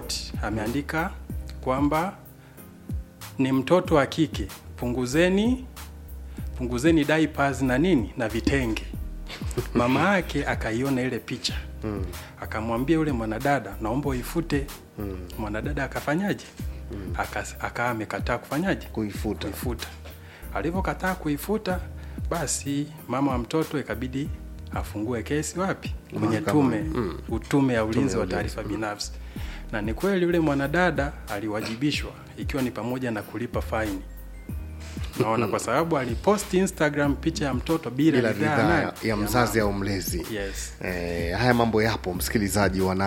quote ameandika kwamba ni mtoto wa kike, punguzeni punguzeni diapers na nini na vitenge. Mama yake akaiona ile picha mm. akamwambia yule mwanadada, naomba uifute mm. mwanadada akafanyaje? mm. akawa amekataa kufanyaje? kuifuta kuifuta. Alivyokataa kuifuta, basi mama wa mtoto ikabidi afungue kesi wapi? Kwenye tume mm. utume ya ulinzi wa taarifa binafsi. Na ni kweli yule mwanadada aliwajibishwa, ikiwa ni pamoja na kulipa faini naona kwa sababu aliposti Instagram picha ya mtoto bila, bila ridhaa ridhaa nani? ya mzazi au mlezi Yes. Eh, haya mambo yapo msikilizaji wa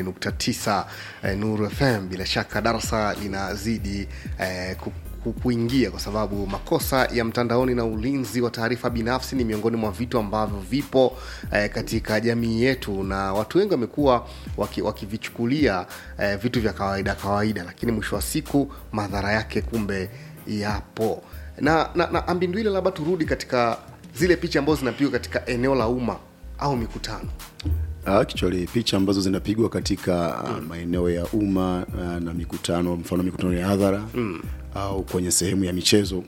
88.9 eh, Nuru FM. Bila shaka darasa linazidi eh, ku- ku- kuingia kwa sababu makosa ya mtandaoni na ulinzi wa taarifa binafsi ni miongoni mwa vitu ambavyo vipo eh, katika jamii yetu, na watu wengi wamekuwa waki- wakivichukulia eh, vitu vya kawaida kawaida, lakini mwisho wa siku madhara yake kumbe yapo. Na, na, na Ambindwile, labda turudi katika zile picha ambazo zinapigwa katika eneo la umma au mikutano Actually, picha ambazo zinapigwa katika uh, maeneo ya umma uh, na mikutano, mfano mikutano ya hadhara mm. au kwenye sehemu ya michezo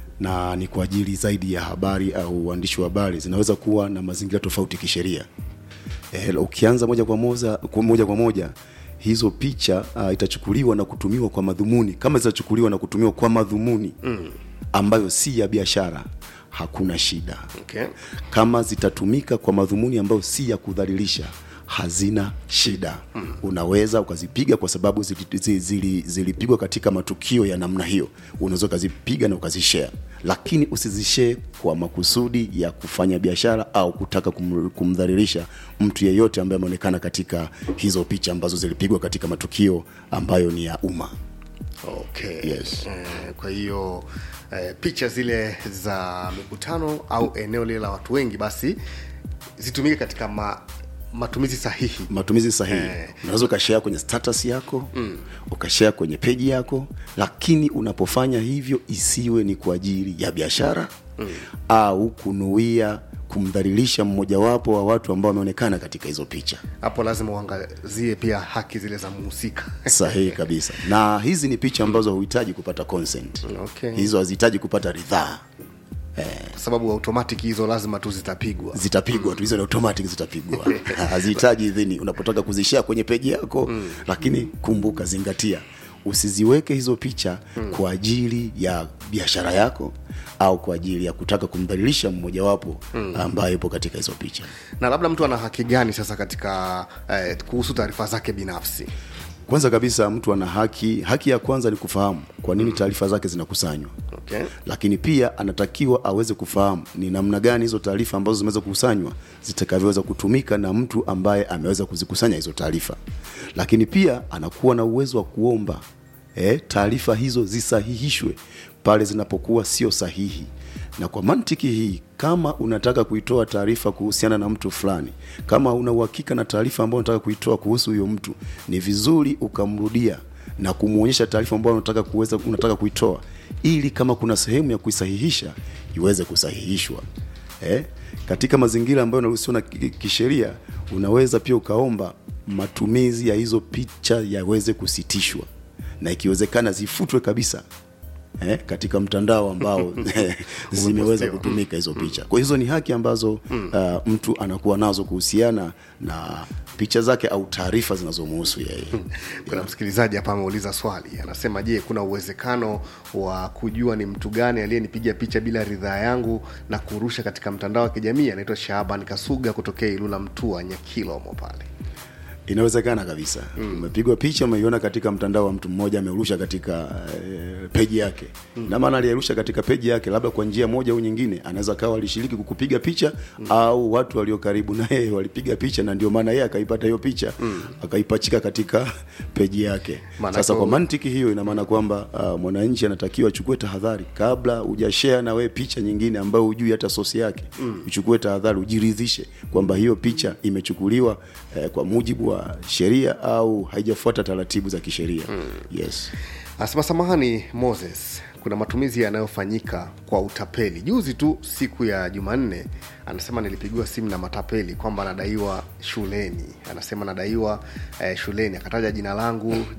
na ni kwa ajili zaidi ya habari au uandishi wa habari, zinaweza kuwa na mazingira tofauti kisheria. Eh, ukianza moja kwa moja, kwa moja kwa moja hizo picha uh, itachukuliwa na kutumiwa kwa madhumuni kama zitachukuliwa na kutumiwa kwa madhumuni mm. ambayo si ya biashara, hakuna shida okay. kama zitatumika kwa madhumuni ambayo si ya kudhalilisha hazina shida mm. unaweza ukazipiga kwa sababu zilipigwa zili, zili, zilipigwa katika matukio ya namna hiyo unaweza ukazipiga na ukazishare lakini usizishare kwa makusudi ya kufanya biashara au kutaka kum, kumdhalilisha mtu yeyote ambaye ameonekana katika hizo picha ambazo zilipigwa katika matukio ambayo ni ya umma Okay. Yes. Eh, kwa hiyo eh, picha zile za mikutano au eneo lile la watu wengi basi zitumike katika ma, matumizi sahihi matumizi sahihi Eh. unaweza ukashare kwenye status yako mm. ukashare kwenye peji yako lakini unapofanya hivyo isiwe ni kwa ajili ya biashara mm. au kunuia kumdhalilisha mmojawapo wa watu ambao wameonekana katika hizo picha hapo lazima uangazie pia haki zile za mhusika sahihi kabisa na hizi ni picha ambazo huhitaji kupata consent Okay. hizo hazihitaji kupata ridhaa kwa sababu automatic hizo lazima tu zitapigwa zitapigwa tu hizo ni automatic zitapigwa hazihitaji idhini unapotaka kuzishare kwenye peji yako mm. lakini kumbuka zingatia usiziweke hizo picha mm. kwa ajili ya biashara yako au kwa ajili ya kutaka kumdhalilisha mmojawapo mm. ambaye yupo katika hizo picha na labda mtu ana haki gani sasa katika eh, kuhusu taarifa zake binafsi kwanza kabisa mtu ana haki haki ya kwanza ni kufahamu kwa nini taarifa zake zinakusanywa okay. lakini pia anatakiwa aweze kufahamu ni namna gani hizo taarifa ambazo zimeweza kukusanywa zitakavyoweza kutumika na mtu ambaye ameweza kuzikusanya hizo taarifa lakini pia anakuwa na uwezo wa kuomba eh, taarifa hizo zisahihishwe pale zinapokuwa sio sahihi na kwa mantiki hii kama unataka kuitoa taarifa kuhusiana na mtu fulani kama una uhakika na taarifa ambayo unataka kuitoa kuhusu huyo mtu ni vizuri ukamrudia na kumwonyesha taarifa ambayo unataka kuweza unataka kuitoa ili kama kuna sehemu ya kuisahihisha iweze kusahihishwa eh? katika mazingira ambayo yanaruhusiwa na ki- kisheria unaweza pia ukaomba matumizi ya hizo picha yaweze kusitishwa na ikiwezekana zifutwe kabisa eh, katika mtandao ambao zimeweza kutumika hizo picha kwa hizo ni haki ambazo uh, mtu anakuwa nazo kuhusiana na picha zake au taarifa zinazomuhusu yeye kuna msikilizaji hapa ameuliza swali anasema je kuna uwezekano wa kujua ni mtu gani aliyenipiga picha bila ridhaa yangu na kurusha katika mtandao wa kijamii anaitwa shaban kasuga kutokea ilula mtua nyakilomo pale inawezekana kabisa mm. umepigwa picha umeiona katika mtandao wa mtu mmoja amerusha katika e, peji yake mm. na maana aliyerusha katika peji yake labda kwa njia moja au nyingine anaweza kawa alishiriki kukupiga picha mm. au watu walio karibu na yeye walipiga picha na ndio maana yeye akaipata hiyo picha mm. akaipachika katika peji yake Maana sasa kwa- kwa mantiki hiyo ina maana kwamba uh, mwananchi anatakiwa achukue tahadhari kabla hujashare na wewe picha nyingine ambayo hujui hata sosi yake mm. uchukue tahadhari ujiridhishe kwamba hiyo picha imechukuliwa eh, kwa mujibu wa sheria au haijafuata taratibu za kisheria mm. yes anasema samahani moses kuna matumizi yanayofanyika kwa utapeli juzi tu siku ya jumanne anasema nilipigiwa simu na matapeli kwamba anadaiwa shuleni anasema anadaiwa eh, shuleni akataja jina langu